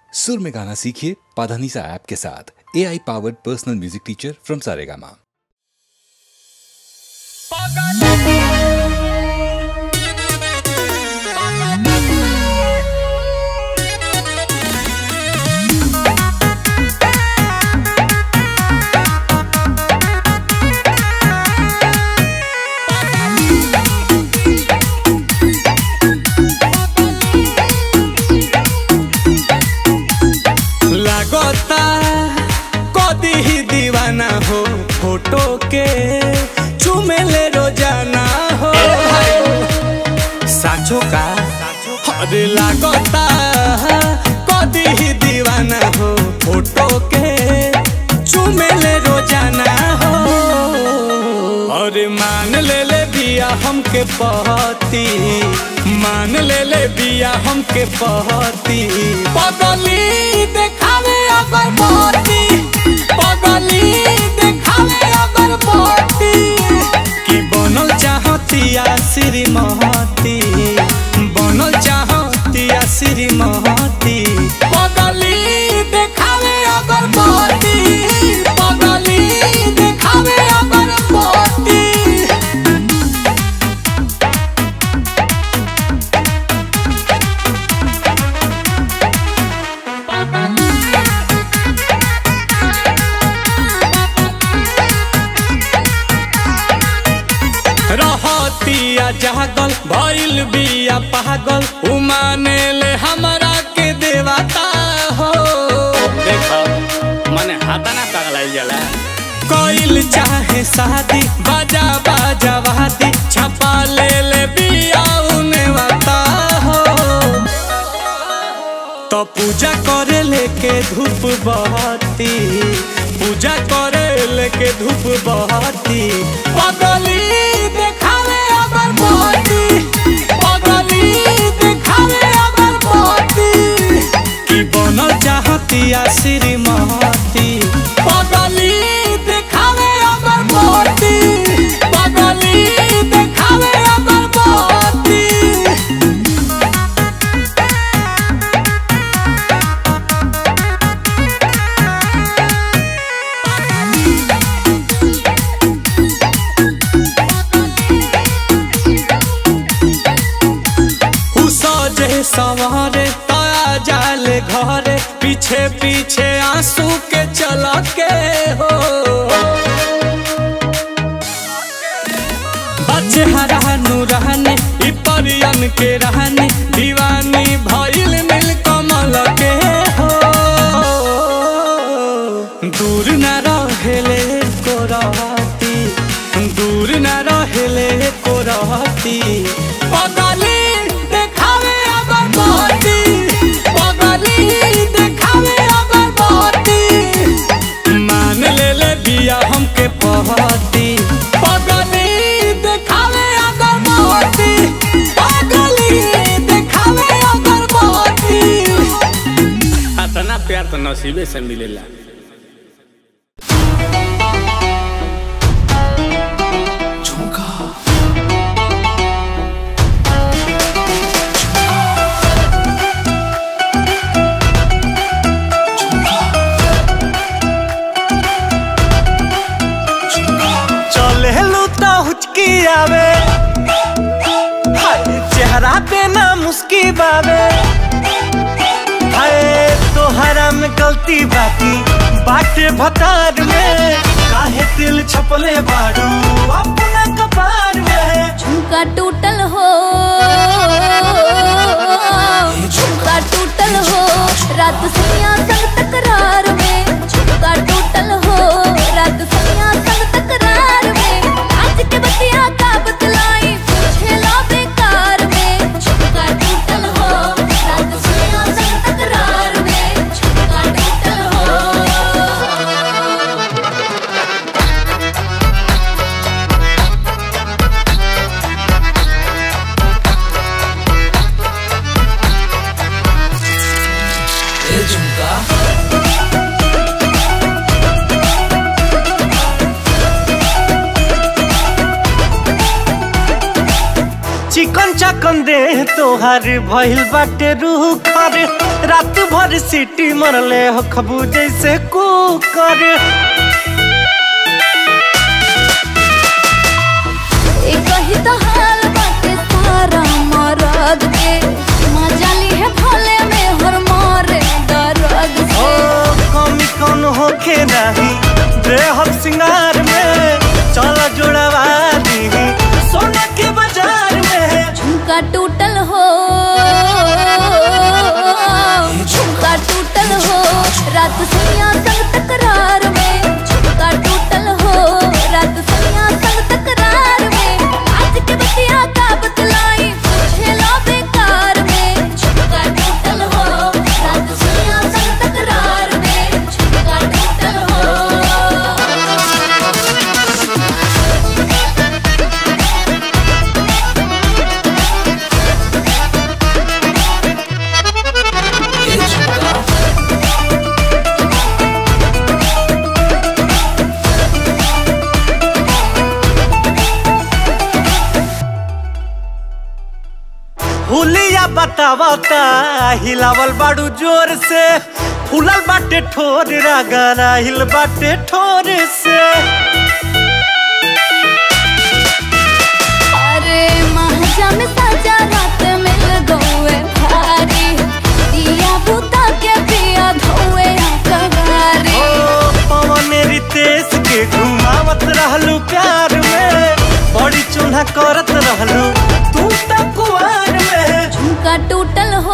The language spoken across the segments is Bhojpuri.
सुर में गाना सीखिए पाधानीसा ऐप के साथ A I powered personal music teacher from Saregama लागता कदी ही दीवाना हो फोटो के चुमेले रोजाना हो साचो का अरे लागता कदी ही दीवाना हो फोटो के चुमेले रोजाना हो अरे मान ले ले बिया हमके पहती मान ले ले बिया हमके पहती पगली देखावे अगर पहती पगली देखावे अगर पहती कि बनल चाहतिया श्रीमती बनल चाहतिया श्रीमती पगली देखावे अगर पहती पगली देखावे अगर पहती रहतिया जागल भइल बिया पागल उमाने ले हमरा के देवता हो देखो मने हाथा ना पगलाइल जाला कोइल चाहे शादी बाजा बाजा वादी छपा ले ले बिया उने वाता हो तो पूजा करे लेके धूप बहती पूजा करे लेके धूप बहती पगली देखावे अगर बहती पगली देखावे अगर बहती कि बनल चाहतिया श्रीमती पगली देखावे अगर बहती पगली देखावे अगर बहती उ सजे सवारे तया जाले घरे पीछे पीछे आंसू के चल के हो बच्चे हरानू रहने इ परियन के रहने दीवानी भइल मिल कमल के हो दूर न रहेले को रहती दूर न रहेले को रहती पगली देखावे अगर बहती पगली देखावे अगर बहती मान ले ले बिया हमके पहती पगली देखावे अगर बहती पगली देखावे अगर बहती अतना प्यार तो नसीबे से मिलेला चले लू तो हुचकी आवे हाय चेहरा पे ना मुस्की बावे हाय तोहरा में गलती बाकी बाटे भतार में काहे दिल छपले बाड़ू अपना कपार में झुमका टूटल हो झुमका टूटल हो रात सैया संग तकरार में झुमका टूटल हो रात सैया संग तकरार में आज के बतिया का बतलाई पूछे लो बेकार में झुमका टूटल हो रात सैया संग तकरार में झुमका टूटल हो चिकन चक ऐसन दे तोहार भइल बाटे रूह खर रात भर सीटी मरले हो खबू जैसे कुकर एक ही तो हाल बाटे सारा मरद के मजा ली है भले में हर मारे दर्द ओ से कमी कौन होखे नहीं बेहद सिंगार में चल जोड़वा दी सोना के बाजार में झुमका टूटल हो झुमका टूटल हो रात सैया संग तकरार में झुमका टूटल हो रात सैया संग तकरार में आज के बतिया का बतलाई पूछे लो बेकार में झुमका टूटल हो रात सैया संग तकरार में झुमका टूटल हो हुलिया बतावता हिलावल बाड़ू जोर से फूलल बाटे ठोर रागाना हिल बाटे ठोर से अरे महाजा में साजा रात मिल गए भारी दिया बुता के पिया धोए कगारी ओ पवन रितेश के घुमावत रहलू प्यार में बड़ी चूल्हा करत रहलू तू त कुआर में झुमका टूटल हो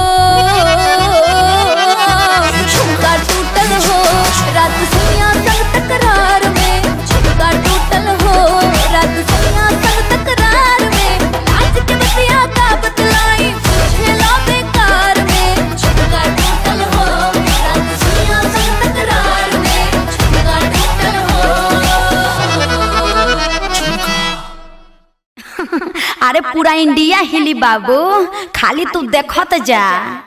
झुमका टूटल हो रात सैया संग तकरार में झुमका टूटल हो रात सैया संग तकरार में आज के बतिया का बतलाई पूछे लो बेकार में झुमका टूटल हो रात सैया संग तकरार में झुमका टूटल हो अरे पूरा इंडिया हिली बाबू खाली तू देखत जा